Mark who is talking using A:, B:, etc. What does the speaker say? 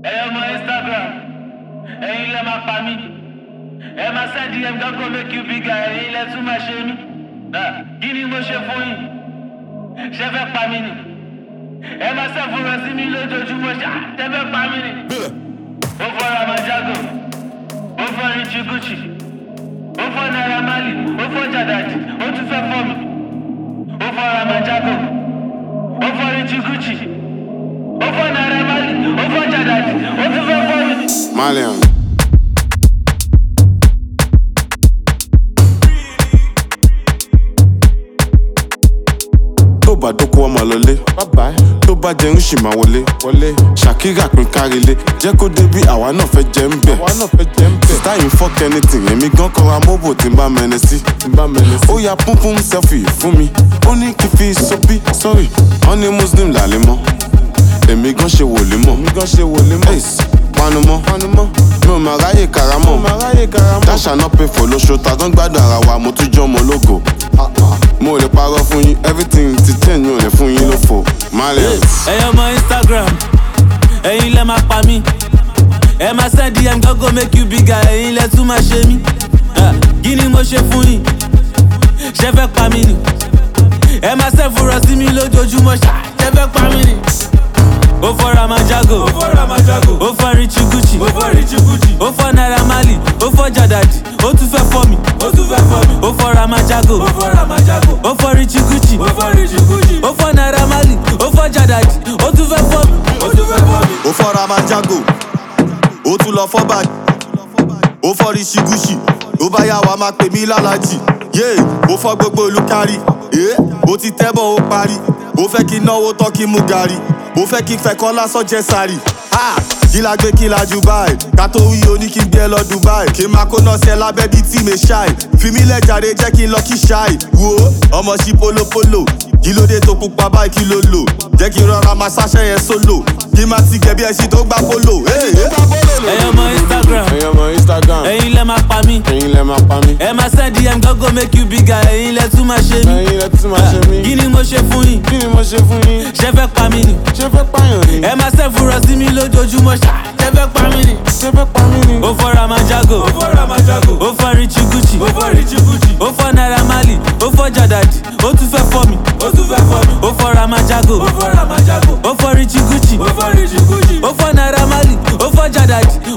A: ẹ̀yin ọmọ instagram ẹ̀yin lẹ́ máa pa mí ẹ máa send dm gángan make you bigger ẹ̀yin lẹ́ tún máa ṣe mí Ah, kí ni mo ṣe fún yín ṣe fẹ́ pa mí ni ẹ máa ṣẹ́fúnra sí mi lójoojúmọ́ ṣá ṣe fẹ́ pa mí ni ó fọ́ ramajago ó fọ́ richie gucci ó fọ́ naira marley ó fọ́ jàdàjì ó tún fẹ́ fọ́ mi ó fọ́ ramajago ó fọ́ richie gucci ó fọ́ naira marley ó fọ́ jàdàjì ó tún fẹ́ fọ́ mi.
B: Malian. tó bá dóko ọmọ lọlé tó bá jẹun sì máa wọlé ṣàkírà pín kárílé jẹ́ kó dé bí àwa náà fẹ́ jẹ́ ń bẹ̀ sítáì ń fọ́k anything èmi gan kọra mọ́bò tí n bá mẹ́ni sí ó ya púnpún selfie fún mi ó ní kí n fi sọ́bí sorry wọ́n ní muslim làlẹ́ mọ́ èmi gan ṣe wòlé mọ́ ace panumọ́ mi ò máa ráyè karamọ́ dáṣà náà pay for lóṣù tàdán gbádùn ara wa mo tún jọ́ ọmọ ológo mo lè parọ́ fún yín everything ti change mi ò lè fún yín lófo Malian.
C: ẹ̀yin ọmọ instagram ẹ̀yin lẹ́ máa pa mí ẹ máa send dm gángan make you bigger ẹ̀yin lẹ́ tún máa ṣe mí Ah, kí ni mo ṣe fún yín ṣe fẹ́ pa mí ni ẹ máa ṣẹ́fúnra sí mi lójoojúmọ́ ṣá ṣe fẹ́ pa mí ni. ó fọ́ ramajago ó fọ́ richie gucci ó fọ́ naira marley ó fọ́ jàdàjì ó tún fẹ́ fọ́ mi ó fọ́ ramajago ó fọ́ richie gucci ó fọ́ naira marley ó fọ́ jàdàjì ó tún fẹ́ fọ́ mi.
D: ó fọ́ra máa jágò ó tún lọ fọ́ bàjẹ́ ó fọ́ rí ṣígúṣì ó bá yà wá máa pè mí lálàjì yé ó fọ́ gbogbo olùkárí ẹ́ ó ti tẹ́bọ̀ ó parí ó fẹ́ kí n náwó tán kí n mú gàrí ó fẹ́ kí n fẹ́ kọ́ lásán jẹ́ sáré kí la gbé kí la jù báyìí ká tó wí o ní kí n gbé ẹ lọ dubai kí n máa kó náà sí ẹ lábẹ́ bíi tí mi ṣáì fi mí lẹ́jàre jẹ́ kí n lọ kí ṣáì wo ọmọ sí polopolo kí ló dé tó pupa báyìí kí ló lò jẹ́ kí n rọra máa ṣáṣẹ́ yẹn sólò kí n máa ti gẹ̀ bí ẹṣin tó gbá polo. Hey, hey.
C: ẹ̀yin ọmọ instagram
B: ẹ̀yin ọmọ instagram
C: ẹ̀yin lẹ́ máa pa mí
B: ẹ̀yin lẹ máa pa mí
C: ẹ máa send dm gángan make you bigger ẹ̀yin lẹ́ tún máa ṣe mí.
B: ẹ̀yin lẹ tún máa ṣe mí
C: kí ni mo ṣe fún yín
B: kí ni mo ṣe fún yín
C: ṣe fẹ́ pa mí ni
B: ṣé fẹ́ pààyàn ni
C: ẹ máa ṣẹ́fúnra sí mi lójoojúmọ́ ṣá ṣe fẹ́ pa mí ni.
B: ṣé fẹ́ pa mí ni.
C: ó fọ́ ramajago ó fọ́ richie gucci ó fọ́ naira marley ó fọ́ jàdàjì ó tún fẹ́ fọ́ mi ó fọ́ ramajago ó fọ́ richie gucci ó fọ́ naira marley ó fọ́ jàdàjì